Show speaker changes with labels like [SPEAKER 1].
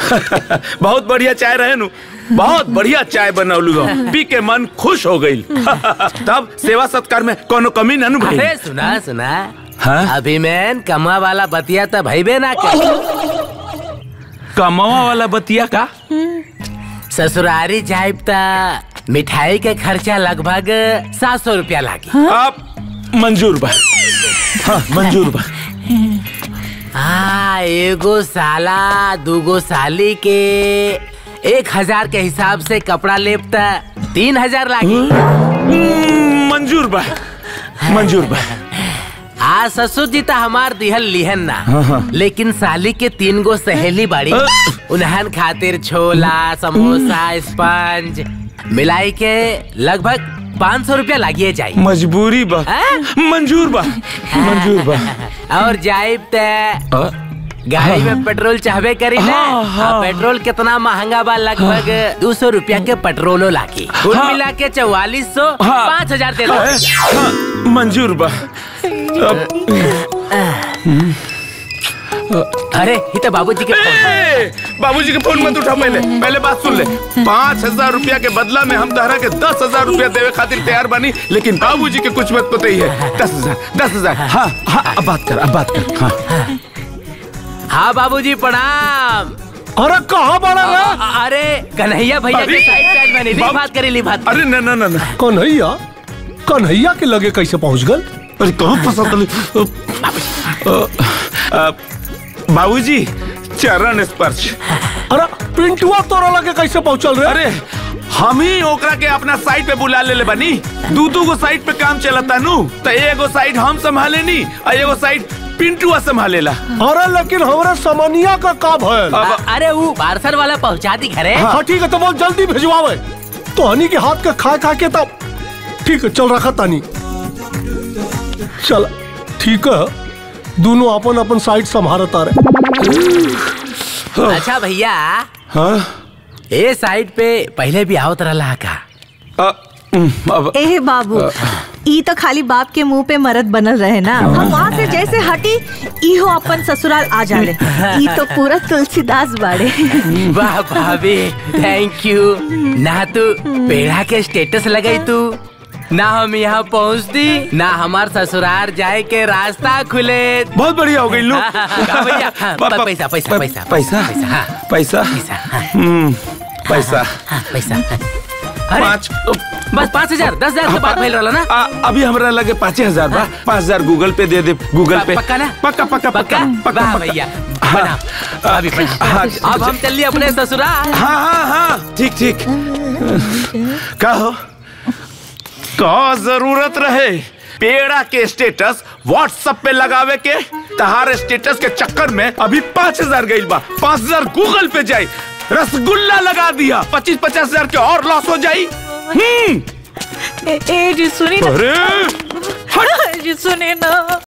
[SPEAKER 1] बहुत बढ़िया चाय रहे नु बहुत बढ़िया चाय बनौलू हो पी के मन खुश हो गई तब सेवा सत्कार में कोनो कमी न नु भाई
[SPEAKER 2] अरे सुना सुना
[SPEAKER 1] हाँ?
[SPEAKER 2] अभी मैं कमा वाला बतिया तो भईबे ना कर
[SPEAKER 1] कमावा वाला बतिया का
[SPEAKER 2] ससुरारी जाइब ता मिठाई के खर्चा लगभग सात सौ रुपया लागी
[SPEAKER 1] आप मंजूर बा हाँ मंजूर बा
[SPEAKER 2] हाँ एगो साला दूगो साली के एक हजार के हिसाब से कपड़ा लेब ता तीन हजार लागी
[SPEAKER 1] हम्म, मंजूर बा मंजूर बा
[SPEAKER 2] आ ससुर जी तो हमार दिहल लिहन ना लेकिन साली के तीन गो सहेली बाड़ी उन्हन खातिर छोला समोसा स्पंज मिलाई के लगभग पाँच सौ रुपया लागिए जाए
[SPEAKER 1] मजबूरी बा
[SPEAKER 2] हाँ?
[SPEAKER 1] मंजूर बा मंजूर बा
[SPEAKER 2] और जाइब ते
[SPEAKER 1] अ,
[SPEAKER 2] गाड़ी में पेट्रोल चाहबे करी ना
[SPEAKER 1] हाँ, हाँ।
[SPEAKER 2] आ, पेट्रोल कितना महंगा बा लगभग दो सौ रुपया के पेट्रोलो लागी कुल
[SPEAKER 1] हाँ।
[SPEAKER 2] मिला के चौवालीस सौ
[SPEAKER 1] हाँ।
[SPEAKER 2] पाँच हजार दे दो
[SPEAKER 1] हाँ, हाँ, मंजूर बा अब,
[SPEAKER 2] अरे ये तो बाबूजी के फोन
[SPEAKER 1] ए, बाबूजी के फोन मत उठा पहले पहले बात सुन ले पाँच हजार रुपया के बदला में हम तहरा के दस हजार रुपया देवे खातिर तैयार बनी लेकिन बाबूजी के कुछ मत पता ही है दस हजार दस हजार हाँ हाँ अब बात कर अब बात कर हाँ
[SPEAKER 2] हाँ बाबूजी प्रणाम
[SPEAKER 3] अरे कहाँ बड़ा रे
[SPEAKER 2] अ- अरे कन्हैया भैया के
[SPEAKER 1] अरे!
[SPEAKER 2] साइड साइड में ली
[SPEAKER 1] बाबू-
[SPEAKER 2] बात करी ली बात
[SPEAKER 1] अरे न न न न
[SPEAKER 3] कन्हैया कन्हैया के लगे कैसे पहुंच गल
[SPEAKER 1] अरे कहाँ फंसा तले बाबूजी चरण स्पर्श
[SPEAKER 3] अरे पिंटुआ तोरा लगे कैसे पहुंचल रे
[SPEAKER 1] अरे हम ही ओकरा के अपना साइड पे बुला ले ले बनी दू दू गो साइड पे काम चलता नु तो एगो साइड हम संभाले नी और एगो साइड पिंटुआ संभालेला
[SPEAKER 3] अरे लेकिन हमरा समनिया का का भयल
[SPEAKER 1] अब-
[SPEAKER 2] अ- अरे वो पार्सल वाला पहुंचा दी घरे
[SPEAKER 3] हाँ ठीक है तो बहुत जल्दी भिजवावे तो हनी के हाथ का खा खा के तब ठीक है चल रखा तानी चल ठीक है दोनों अपन अपन साइड संभारत आ रहे
[SPEAKER 2] अच्छा भैया
[SPEAKER 1] हाँ
[SPEAKER 2] ए साइड पे पहले भी आवत रहा का
[SPEAKER 1] अ, उम, अब
[SPEAKER 4] ए बाबू ई तो खाली बाप के मुंह पे मरद बनल रहे ना हम वहाँ से जैसे हटी इहो अपन ससुराल आ जाले ई तो पूरा तुलसीदास बाड़े
[SPEAKER 2] वाह भाभी थैंक यू ना तू पेड़ा के स्टेटस लगाई तू ना हम यहाँ पहुँचती ना हमार ससुराल जाए के रास्ता खुले
[SPEAKER 1] बहुत बढ़िया हो गई लू
[SPEAKER 2] हाँ भैया, हाँ,
[SPEAKER 1] प- प-
[SPEAKER 2] पैसा, पैसा,
[SPEAKER 1] प-
[SPEAKER 2] पैसा,
[SPEAKER 1] पैसा
[SPEAKER 2] पैसा, हाँ।
[SPEAKER 1] पैसा
[SPEAKER 2] पैसा हाँ,
[SPEAKER 1] हम्म, पैसा
[SPEAKER 2] हाँ, पैसा अरे
[SPEAKER 1] पाँच
[SPEAKER 2] बस पाँच हजार दस हजार के बात भइल रहला ना
[SPEAKER 1] आ, अभी हमरा लगे पाँच हजार बा पाँच हजार गूगल पे दे दे गूगल
[SPEAKER 2] प-
[SPEAKER 1] पे
[SPEAKER 2] पक्का ना?
[SPEAKER 1] पक्का पक्का
[SPEAKER 2] पक्का
[SPEAKER 1] पक्का
[SPEAKER 2] वाह
[SPEAKER 1] पक्का
[SPEAKER 2] भैया
[SPEAKER 1] हाँ।
[SPEAKER 2] बना अभी बना
[SPEAKER 1] हाँ,
[SPEAKER 2] अब हम चलिए अपने ससुराल
[SPEAKER 1] हाँ हाँ हाँ ठीक ठीक का हो का जरूरत रहे पेड़ा के स्टेटस व्हाट्सएप पे लगावे के तहार स्टेटस के चक्कर में अभी पाँच हजार गई बा पाँच हजार गूगल पे जाई रसगुल्ला लगा दिया पच्चीस पचास हजार के और लॉस हो जाई हम्म
[SPEAKER 4] ए, ए जी सुनी ना
[SPEAKER 1] अरे
[SPEAKER 4] जी सुने ना